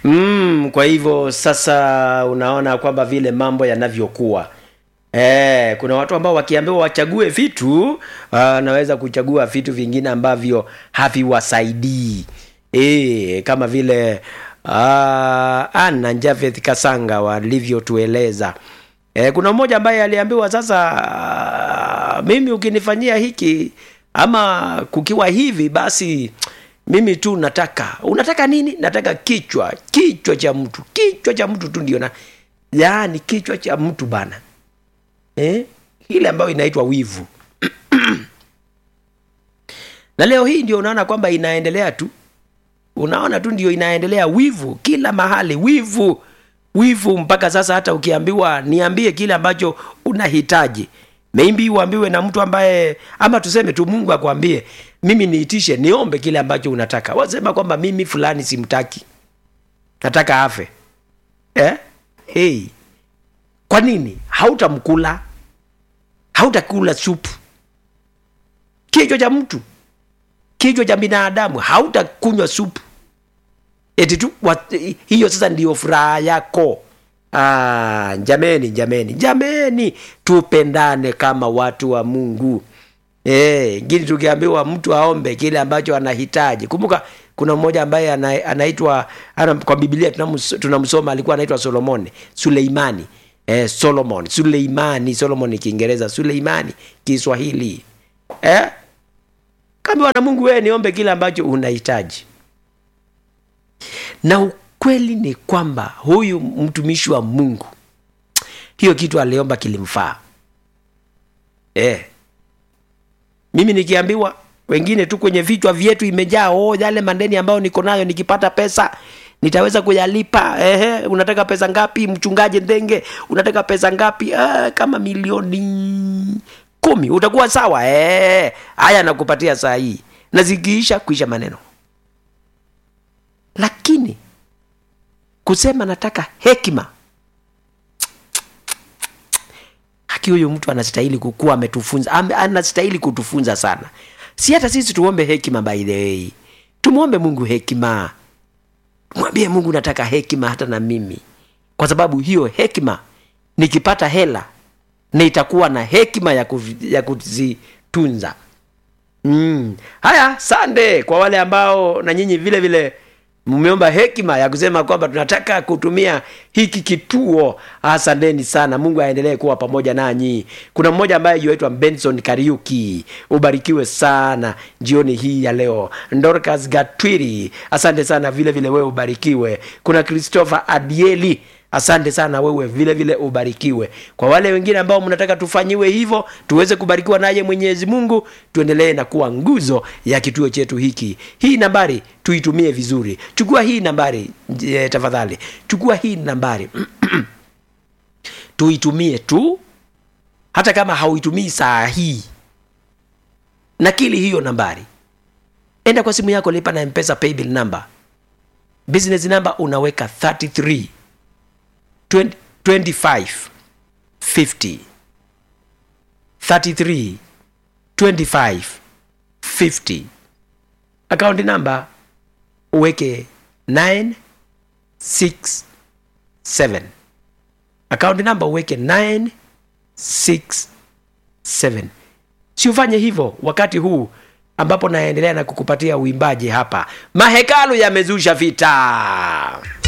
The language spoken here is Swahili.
mm, kwa hivyo sasa unaona kwamba vile mambo yanavyokuwa Eh, kuna watu ambao wakiambiwa wachague vitu wanaweza kuchagua vitu vingine ambavyo haviwasaidii eh, kama vile uh, Anna Javeth Kasanga walivyotueleza. Eh, kuna mmoja ambaye aliambiwa sasa, uh, mimi ukinifanyia hiki ama kukiwa hivi basi mimi tu nataka unataka nini nataka kichwa kichwa cha mtu kichwa cha mtu tu ndio na yaani kichwa cha mtu bana eh? ile ambayo inaitwa wivu na leo hii ndio unaona kwamba inaendelea tu unaona tu ndio inaendelea wivu kila mahali wivu wivu mpaka sasa hata ukiambiwa niambie kile ambacho unahitaji maybe uambiwe na mtu ambaye ama tuseme tu mungu akwambie mimi niitishe niombe kile ambacho unataka wasema kwamba mimi fulani simtaki nataka afe eh? hey. kwa nini hautamkula hautakula supu kichwa cha mtu kichwa cha binadamu hautakunywa supu eti tu wat, hiyo sasa ndiyo furaha yako ah, jameni jameni jameni tupendane kama watu wa mungu Eh, ngine tukiambiwa mtu aombe kile ambacho anahitaji kumbuka kuna mmoja ambaye ana, anaitwa ana, kwa biblia tunamus- tunamsoma alikuwa anaitwa solomoni suleimani eh, solomon suleimani solomon ni kiingereza suleimani kiswahili eh? kaambiwa na mungu wewe niombe kile ambacho unahitaji na ukweli ni kwamba huyu mtumishi wa mungu hiyo kitu aliomba kilimfaa eh. mimi nikiambiwa wengine tu kwenye vichwa vyetu imejaa oh, yale mandeni ambayo niko nayo nikipata pesa nitaweza kuyalipa ehe unataka pesa ngapi mchungaji ndenge unataka pesa ngapi ah, kama milioni kumi utakuwa sawa eh, haya nakupatia saa hii na zikiisha kuisha maneno lakini kusema nataka hekima haki huyu mtu anastahili kukuwa ametufunza ame- anastahili kutufunza sana si hata sisi tuombe hekima by the way tumwombe mungu hekima mwambie mungu nataka hekima hata na mimi kwa sababu hiyo hekima nikipata hela nitakuwa na hekima ya, kuvi, ya kuzitunza mm. haya sande kwa wale ambao na nyinyi vile vile mmeomba hekima ya kusema kwamba tunataka kutumia hiki kituo asanteni sana mungu aendelee kuwa pamoja nanyi kuna mmoja ambaye yuaitwa benson kariuki ubarikiwe sana jioni hii ya leo dorcas gatwiri asante sana vile vile wewe ubarikiwe kuna christopher adieli asante sana wewe vile vile ubarikiwe kwa wale wengine ambao mnataka tufanyiwe hivyo tuweze kubarikiwa naye mwenyezi mungu tuendelee na kuwa nguzo ya kituo chetu hiki hii nambari tuitumie vizuri chukua hii nambari e, tafadhali chukua hii nambari tuitumie tu hata kama hauitumii saa hii nakili hiyo nambari enda kwa simu yako lipa na mpesa paybill number business number unaweka 33 20, 25 50 33 25 50 akaunti namba uweke 967 akaunti namba uweke 967 si ufanye hivyo wakati huu ambapo naendelea na kukupatia uimbaji hapa mahekalu yamezusha vita